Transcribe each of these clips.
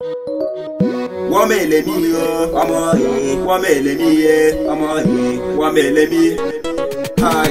wọ́n mèlè mí o ọmọ yìí wọ́n mèlè mí yé ọmọ yìí wọ́n mèlè mí. Hi.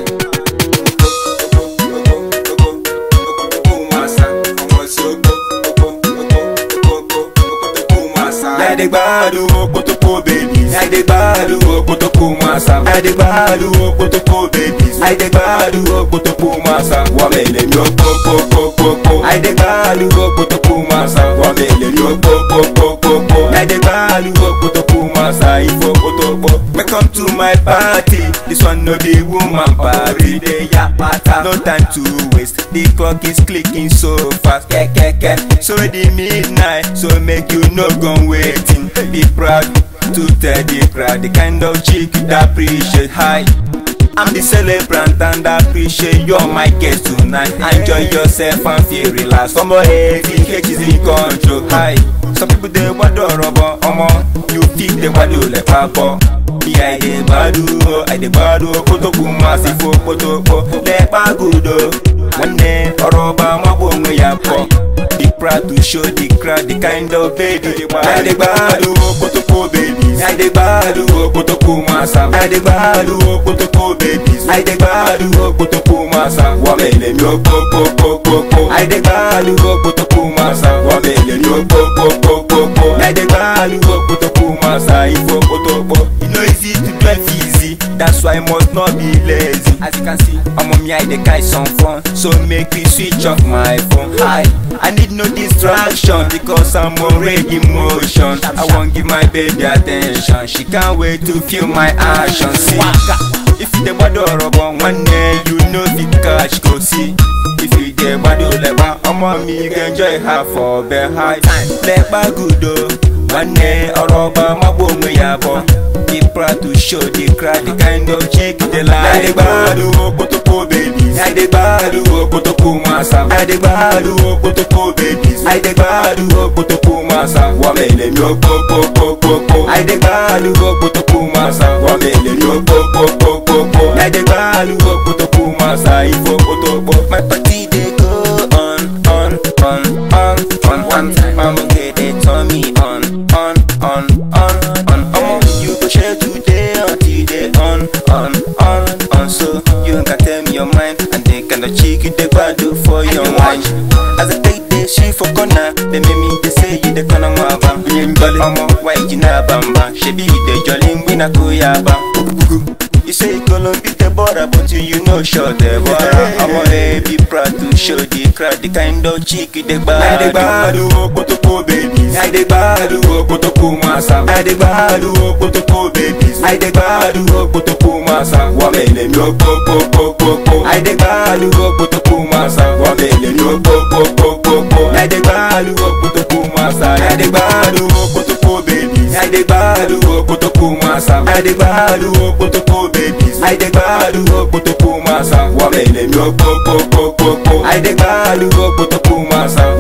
Ẹ̀ẹ́dẹ́gbàdùn okotoko babies. Ẹ̀ẹ́dẹ́gbàdùn okotoko masa. Ẹ̀ẹ́dẹ́gbàdùn okotoko babies. Ẹ̀ẹ́dẹ́gbàdùn okotoko masa. Wọ́n mèlè mí o kókókókókó. Ẹ̀ẹ́dẹ́gbàdùn okotoko masa. Wọ́n mèlè mí o kókókókókó. Ẹ̀ẹ́dẹ́gbàdùn okotoko masa. Ìfowópamọ́. Welcome to my party. This one no be woman party. Dey yapata. No time to waste. The clock is clicking so fast. Kẹ́kẹ́kẹ́. So the midnight. So make you no go waiting. Be proud to tell the crowd the kind of chick you appreciate. Hi. I'm the celebrant and I appreciate you're my guest tonight. Enjoy yourself and feel relaxed. Some boy hating cake is in control. Hi. Some people they want to rubber. Omo, you feel they want to let papa. Yeah, I dey gbadu o, I dey gbadu o, kótókù máa sì fo kótópó. Lẹ́pà gùdò, wọ́n ní ọ̀rọ̀ ọba wọn kò ń ya pọ̀. Be proud to show the crowd the kind of baby you are. I dey gbadu o, kótókó babies. I dey gbadu o, kótókù máa sá. I dey gbadu o, kótókó babies. I dey gbadu o, kótókù máa sá. Wọ́n mẹ́lẹ̀ mi ó kókókókókó. I dey gbadu o, kótókù máa sá. Wọ́n mẹ́lẹ̀ mi ó kókókókókó. I dey gbadu o, kótókù máa sá. Ifo kótópó. You know easy to drive easy. That's why I must not be lazy. As you can see, I'm on me, I dey carry some fun. So make me switch off my phone. Hi, I need no distraction because I'm already in motion. I won't give my baby attention. She can't wait to feel my action. See, if you dey gbado ọ̀rọ̀bọ̀ one day you know fit catch go see. If you dey gbado lẹ́pa ọmọ mi you go enjoy her for bed high. Lẹ́pa good o, one day ọ̀rọ̀bọ̀ mọ́gbó òun yà bọ̀. Be proud to show the crowd the kind of chick they like. Ẹ̀ẹ́dẹ́gbàdùn okotoko babies. Ẹ̀ẹ́dẹ́gbàdùn okotoko masa. Ẹ̀ẹ́dẹ́gbàdùn okotoko babies. Ẹ̀ẹ́dẹ́gbàdùn okotoko masa. Wọ́n mẹ́lẹ̀ mi ó kókókókókó. Ẹ̀ẹ́dẹ́gbàdùn okotoko masa. Wọ́n mẹ́lẹ̀ mi ó kókókókókó. Ẹ̀ẹ́dẹ́gbàdùn okotoko masa. Ìfowópamọ́. My party dey go on, on, on, on, on. One time, I'ma get it, turn me on, on, on, on, on. Omo, you go share today until they on, on, on, on. So you can tell me your mind and they kind of cheek you they do for your mind. As I take this shit for corner, they make me they say you the corner mama. Omo, why you na bamba? She be the jolly wina kuyaba. You say you gonna beat the border, but you, you know short the border. I'm a be proud to show the crowd the kind of chick you the bad. I dey gbadu okotoko babies. I dey gbadu okotoko masa. I dey gbadu okotoko babies. I dey gbadu okotoko masa. Wọ́n mẹ́lẹ̀ mi ó kókókókókó. I dey gbadu okotoko masa. Wọ́n mẹ́lẹ̀ mi ó kókókókókó. I dey gbadu okotoko masa. I dey gbadu okotoko babies. I dey gbadu okotoko masa. I dey gbadu okotoko babies. I dey gbadu okotoko masa. Wọ́n mẹ́lẹ̀ mi ó kókókókókó. I dey gbadu okotoko masa.